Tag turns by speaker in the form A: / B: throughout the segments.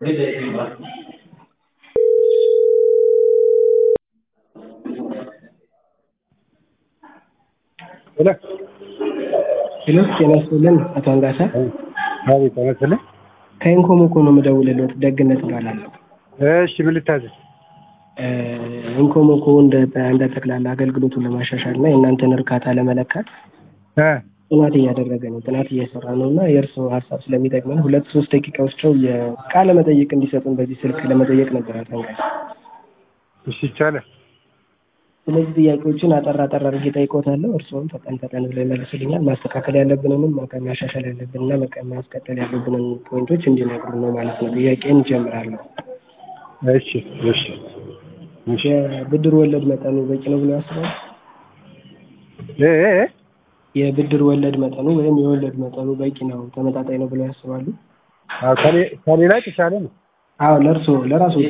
A: ሄሎ
B: ሄሎ ጤና ይስጥልን አቶ አንጋሳ
A: አቤት ተመስልኝ
B: ከኢንኮሞኮ ነው የምደውልልዎት ደግነት እባላለሁ
A: እሺ ምን ልታዘዝ
B: ኢንኮሞኮ እንደ እንደ ጠቅላላ አገልግሎቱን ለማሻሻል እና የእናንተን እርካታ ለመለካት
A: እ
B: ጥናት እያደረገ ነው ጥናት እየሰራ ነው እና የእርስዎ ሀሳብ ስለሚጠቅመን ሁለት ሶስት ደቂቃ ወስደው የቃለ መጠይቅ እንዲሰጡን በዚህ ስልክ ለመጠየቅ ነበር አቶ አንጋሳ
A: እሺ ይቻላል
B: ስለዚህ ጥያቄዎችን አጠር አጠር አድርጌ ጠይቆታለሁ እርስዎም ፈጠን ፈጠን ብለው ይመልሱልኛል ማስተካከል ያለብንንም ማሻሻል ያለብንና ማስቀጠል ያለብንን ፖይንቶች እንዲነግሩን ነው ማለት ነው ጥያቄን እጀምራለሁ
A: እሺ እሺ እሺ
B: የብድር ወለድ መጠኑ በቂ ነው ብለው ያስባሉ
A: እ እ እ
B: የብድር ወለድ መጠኑ ወይም የወለድ መጠኑ በቂ ነው ተመጣጣኝ ነው ብለው ያስባሉ
A: አዎ ከሌ- ከሌላ የተሻለ ነው
B: አዎ ለእርስዎ ለራስዎት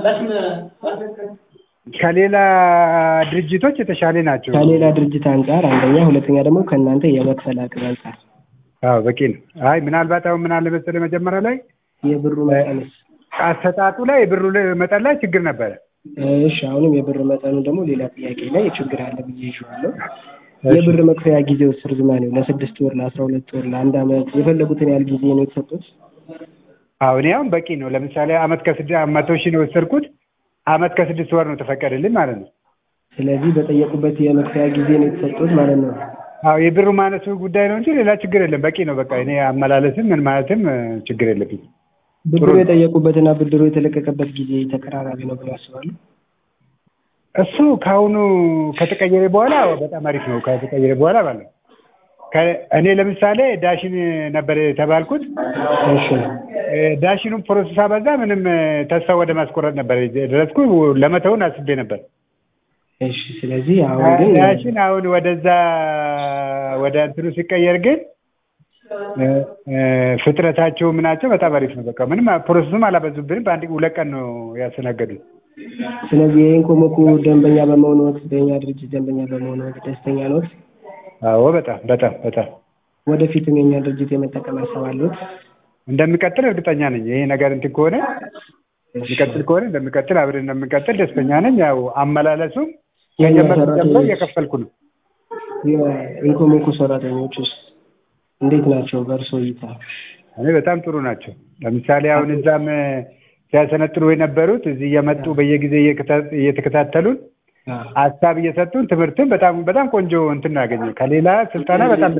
A: ከሌላ ድርጅቶች የተሻለ ናቸው
B: ከሌላ ድርጅት አንጻር አንደኛ ሁለተኛ ደግሞ ከእናንተ የመክፈል አቅም አንጻር
A: አዎ በቂ ነው አይ ምናልባት አሁን ምን አለ መሰለህ መጀመሪያ ላይ
B: የብሩ መጠንስ
A: አሰጣጡ ላይ የብሩ መጠን ላይ ችግር ነበረ
B: እሺ አሁንም የብር መጠኑ ደግሞ ሌላ ጥያቄ ላይ ችግር አለ ብዬ ይዤዋለሁ የብር መክፈያ ጊዜው ርዝማኔው ለስድስት ወር ለአስራ ሁለት ወር ለአንድ አመት የፈለጉትን ያህል ጊዜ ነው የተሰጡት
A: አዎ እኔ አሁን በቂ ነው ለምሳሌ አመት ከስድ መቶ ሺህ ነው የወሰድኩት አመት ከስድስት ወር ነው ተፈቀደልኝ ማለት ነው
B: ስለዚህ በጠየቁበት የመክፈያ ጊዜ ነው የተሰጡት ማለት ነው
A: አዎ የብሩ ማነሱ ጉዳይ ነው እንጂ ሌላ ችግር የለም በቂ ነው በቃ እኔ አመላለስም ምን ማለትም እ፣ ችግር የለብኝም
B: ብድሩ የጠየቁበትና ብድሩ የተለቀቀበት ጊዜ ተቀራራቢ ነው ብለው ያስባሉ
A: እሱ ከአሁኑ ከተቀየረ በኋላ በጣም አሪፍ ነው ከተቀየረ በኋላ ማለት ነው ከ- እኔ ለምሳሌ ዳሽን ነበር የተባልኩት
B: እሺ
A: እ፣ ዳሽኑን ፕሮሰስ አበዛ ምንም እ፣ ተስፋ ወደ ማስቆረጥ ነበር የደረስኩ ለመተውን አስቤ ነበር
B: እሺ ስለዚህ አሁን ግን
A: ዳሽን አሁን ወደዛ ወደ እንትኑ ሲቀየር ግን እ፣ እ፣ ፍጥረታቸው ምናቸው በጣም አሪፍ ነው በቃ ምንም ፕሮሰሱም አላበዙብንም በአንድ ሁለት ቀን ነው ያስተናገዱት
B: ስለዚህ የኢንኮሞኮ ደንበኛ በመሆኑ ወቅት በእኛ ድርጅት ደንበኛ በመሆኑ ወቅት ደስተኛ ነዎት
A: አዎ በጣም በጣም በጣም
B: ወደፊትም የእኛ ድርጅት የመጠቀም ሀሳብ አለዎት
A: እንደሚቀጥል እርግጠኛ ነኝ ይሄ ነገር እንትን ከሆነ የሚቀጥል ከሆነ እንደሚቀጥል አብረን እንደሚቀጥል ደስተኛ ነኝ ያው አመላለሱም ከጀመርኩ ጀምሮ እየከፈልኩ ነው
B: የኢንኮሞኮ ሰራተኞች ውስጥ እንዴት ናቸው በእርሶ እይታ
A: እኔ በጣም ጥሩ ናቸው ለምሳሌ አሁን እዛም እ፣ ሲያሰነጥሩ የነበሩት እዚህ እየመጡ በየጊዜ እየከታ- እየተከታተሉን ሀሳብ እየሰጡን ትምህርትን በጣም በጣም ቆንጆ እንትን ነው ያገኘው ከሌላ ስልጠና በጣም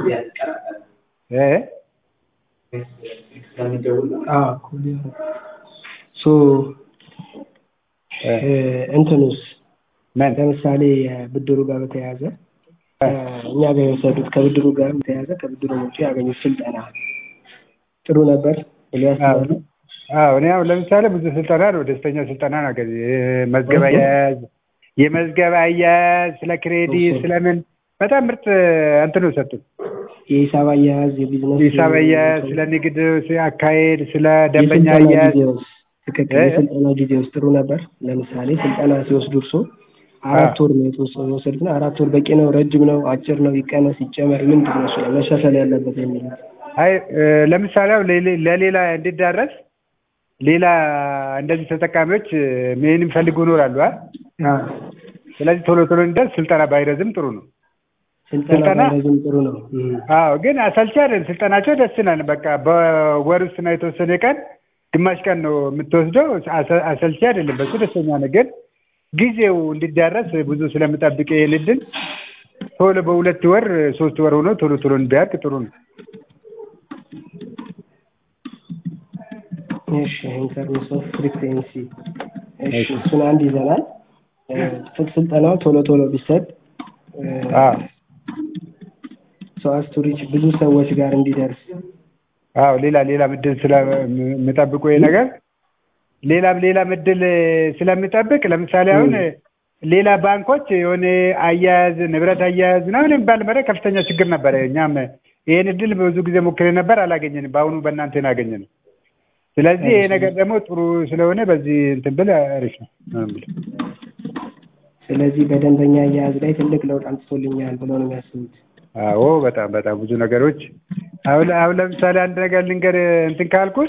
A: እ
B: ሶ
A: እ፣
B: እንትኑስ
A: ምን
B: ለምሳሌ ብድሩ ጋር በተያያዘ እኛ ጋር የወሰዱት ከብድሩ ጋር በተያያዘ ከብድሩ ውጭ ያገኙት ስልጠና ጥሩ ነበር ብለው ያስባሉ?
A: አዎ እኔ አሁን ለምሳሌ ብዙ ስልጠና ነው ደስተኛ ስልጠና ነው ያገኘ የመዝገብ አያያዝ የመዝገብ አያያዝ ስለ ክሬዲት ስለምን በጣም ምርጥ እንትን ነው ሰጡን
B: የሂሳብ አያያዝ፣ የቢዝነስ
A: ሂሳብ አያያዝ ስለ ንግድ አካሄድ ስለ ደንበኛ
B: የስልጠና
A: አያያዝ
B: ጊዜውስ ትክክል።
A: እ?
B: የስልጠና ጊዜውስ ጥሩ ነበር? ለምሳሌ ስልጠና ሲወስዱ እርሶ አራት ወር ነው የተወሰ- የወሰዱት እና አራት ወር በቂ ነው? ረጅም ነው? አጭር ነው? ይቀነስ ይጨመር? ምንድን ነው እሱ ላይ መሻሻል ያለበት የሚሉት?
A: አይ እ፣ ለምሳሌ አሁን ለሌ- ለሌላ እንዲዳረስ ሌላ እንደዚህ ተጠቃሚዎች እ፣ ምን የሚፈልጉ ይኖራሉ አ
B: አዎ።
A: ስለዚህ ቶሎ ቶሎ እንዲደርስ ስልጠና ባይረዝም ጥሩ ነው
B: ስልጠና
A: ስልጠና-
B: ባይረዝም ጥሩ ነው። እም።
A: አዎ ግን አሰልቺ አይደለም ስልጠናቸው ደስ ይላል በቃ በወር ውስጥ ነው የተወሰነ ቀን ግማሽ ቀን ነው የምትወስደው አሰ- አሰልቺ አይደለም በሱ ደስተኛ ነኝ ግን ጊዜው እንዲዳረስ ብዙ ስለምጠብቅ ይሄን እድል ቶሎ በሁለት ወር ሶስት ወር ሆኖ ቶሎ ቶሎ እንዲያልቅ ጥሩ ነው
B: እሺ ኢንተርምስ ኦፍ ፍሪኩዌንሲ እሺ እሱን አንድ ይዘናል። እ፣ ስልጠናው ቶሎ ቶሎ ቢሰጥ
A: አዎ
B: ሰው አስቱሪች ብዙ ሰዎች ጋር እንዲደርስ
A: አዎ ሌላ ሌላ ምድል ስለምጠብቁ ይሄ ነገር ሌላም ሌላም እድል ስለሚጠብቅ ለምሳሌ አሁን ሌላ ባንኮች የሆነ አያያዝ ንብረት አያያዝ ምናምን የሚባል መረ ከፍተኛ ችግር ነበረ። እኛም ይሄን እድል ብዙ ጊዜ ሞክሬ ነበር አላገኘንም። በአሁኑ በእናንተ ነው ያገኘነው። ስለዚህ ይሄ ነገር ደግሞ ጥሩ ስለሆነ በዚህ እንትን ብል አሪፍ ነው ነው የምልህ።
B: ስለዚህ በደንበኛ አያያዝ ላይ ትልቅ ለውጥ አምጥቶልኛል ብለው ነው የሚያስቡት።
A: አዎ በጣም በጣም ብዙ ነገሮች አሁን አሁን ለምሳሌ አንድ ነገር ልንገር እንትን ካልኩት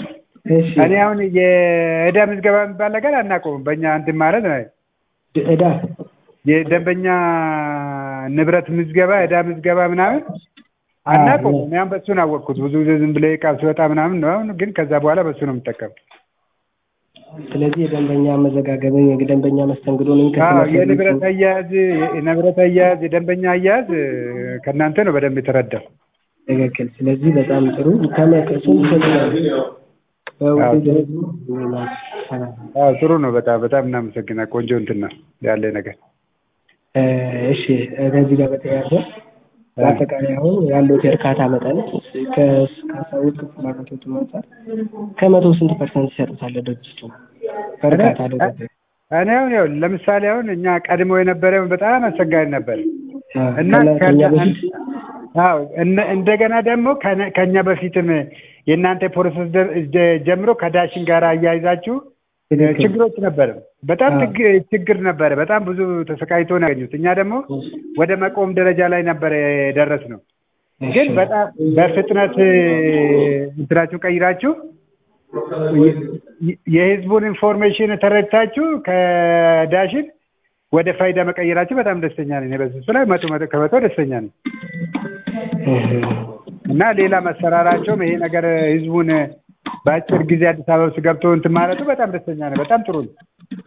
B: እሺ
A: እኔ አሁን የዕዳ ምዝገባ የሚባል ነገር አናውቀውም። በእኛ እንትን ማለት ነው
B: ዕዳ
A: የደንበኛ ንብረት ምዝገባ፣ ዕዳ ምዝገባ ምናምን አናውቀውም። እኔ አሁን በእሱን አወቅኩት። ብዙ ጊዜ ዝም ብሎ ዕቃ ሲወጣ ምናምን ነው። አሁን ግን ከዛ በኋላ በእሱ ነው የምጠቀመው።
B: ስለዚህ የደንበኛ መዘጋገብን የደንበኛ መስተንግዶንም
A: አዎ የንብረት አያያዝ የንብረት አያያዝ የደንበኛ አያያዝ ከእናንተ ነው በደንብ የተረዳው።
B: ትክክል። ስለዚህ በጣም ጥሩ ከመቀሱም ይሰጥናል። በውድድር
A: አዎ ጥሩ ነው። በጣም በጣም እናመሰግናለን። ቆንጆ እንትን ነው ያለ ነገር።
B: እሺ ከዚህ ጋር በተያያዘ በአጠቃላይ አሁን ያለው የእርካታ መጠን ከሰዎች ፍላጎቶች አንጻር ከመቶ ስንት ፐርሰንት ይሰጡታል ድርጅቱ በእርካታ ደረጃ?
A: እኔ አሁን ያው ለምሳሌ አሁን እኛ ቀድሞ የነበረው በጣም አስቸጋሪ ነበር እና
B: ከኛ በፊት
A: አዎ እንደገና ደግሞ ከኛ በፊትም የእናንተ ፕሮሰስ ጀምሮ ከዳሽን ጋር አያይዛችሁ ችግሮች ነበረ። በጣም ችግር ነበረ። በጣም ብዙ ተሰቃይቶ ነው ያገኙት። እኛ ደግሞ ወደ መቆም ደረጃ ላይ ነበረ የደረስነው። ግን በጣም በፍጥነት እንትናችሁ ቀይራችሁ የህዝቡን ኢንፎርሜሽን ተረድታችሁ ከዳሽን ወደ ፋይዳ መቀየራችሁ በጣም ደስተኛ ነኝ። በዚህ ላይ መቶ መቶ ከመቶ ደስተኛ ነኝ እና ሌላ መሰራራቸውም ይሄ ነገር ህዝቡን በአጭር ጊዜ አዲስ አበባ ውስጥ ገብቶ እንትን ማለቱ በጣም ደስተኛ ነው። በጣም ጥሩ ነው።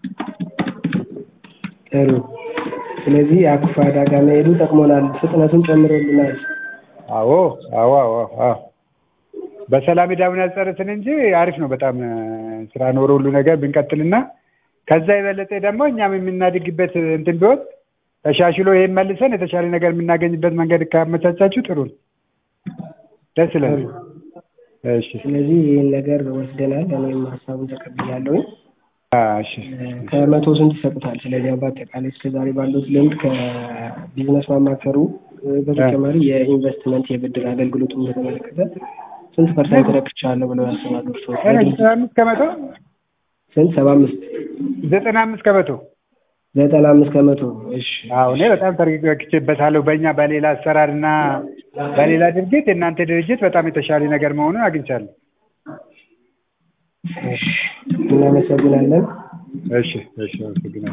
B: ጥሩ። ስለዚህ አኩፋዳ ጋር መሄዱ ጠቅሞናል፣ ፍጥነቱን ጨምሮልናል።
A: አዎ አዎ አዎ አዎ በሰላም ዳውን ያስጨርስን እንጂ አሪፍ ነው። በጣም ስራ ኖሮ ሁሉ ነገር ብንቀጥልና ከዛ የበለጠ ደግሞ እኛም የምናድግበት እንትን ቢሆን ተሻሽሎ ይሄን መልሰን የተሻለ ነገር የምናገኝበት መንገድ ካመቻቻችሁ ጥሩ ነው። ደስ ይላል። እሺ
B: ስለዚህ ይህን ነገር ወስደናል። እኔም ሀሳቡን ተቀብያለሁኝ።
A: እሺ
B: ከመቶ ስንት ይሰጡታል? ስለዚህ በአጠቃላይ እስከዛሬ ባሉት ልምድ ከቢዝነስ ማማከሩ በተጨማሪ የኢንቨስትመንት የብድር አገልግሎቱን በተመለከተ ስንት ፐርሰንት ረክቻለሁ ብለው ያስባሉ እርስዎ?
A: ዘጠና አምስት ከመቶ
B: ስንት? ሰባ አምስት
A: ዘጠና አምስት ከመቶ
B: ዘጠና አምስት ከመቶ እሺ።
A: አዎ እኔ በጣም ተረክቼበታለሁ። በእኛ በሌላ አሰራር እና በሌላ ድርጅት የእናንተ ድርጅት በጣም የተሻለ ነገር መሆኑን አግኝቻለሁ።
B: እሺ እናመሰግናለን።
A: እሺ እሺ አመሰግናለሁ።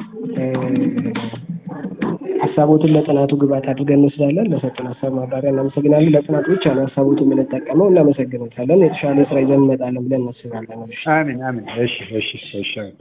B: ሀሳቦትን ለጥናቱ ግብዓት አድርገን እንወስዳለን። ለሰጡን ሀሳብ ማብራሪያ እናመሰግናለን። ለጥናቱ ብቻ ነው ሀሳቦትን የምንጠቀመው። እናመሰግናለን። የተሻለ ስራ ይዘን እንመጣለን ብለን እናስባለን።
A: አሜን አሜን። እሺ እሺ እሺ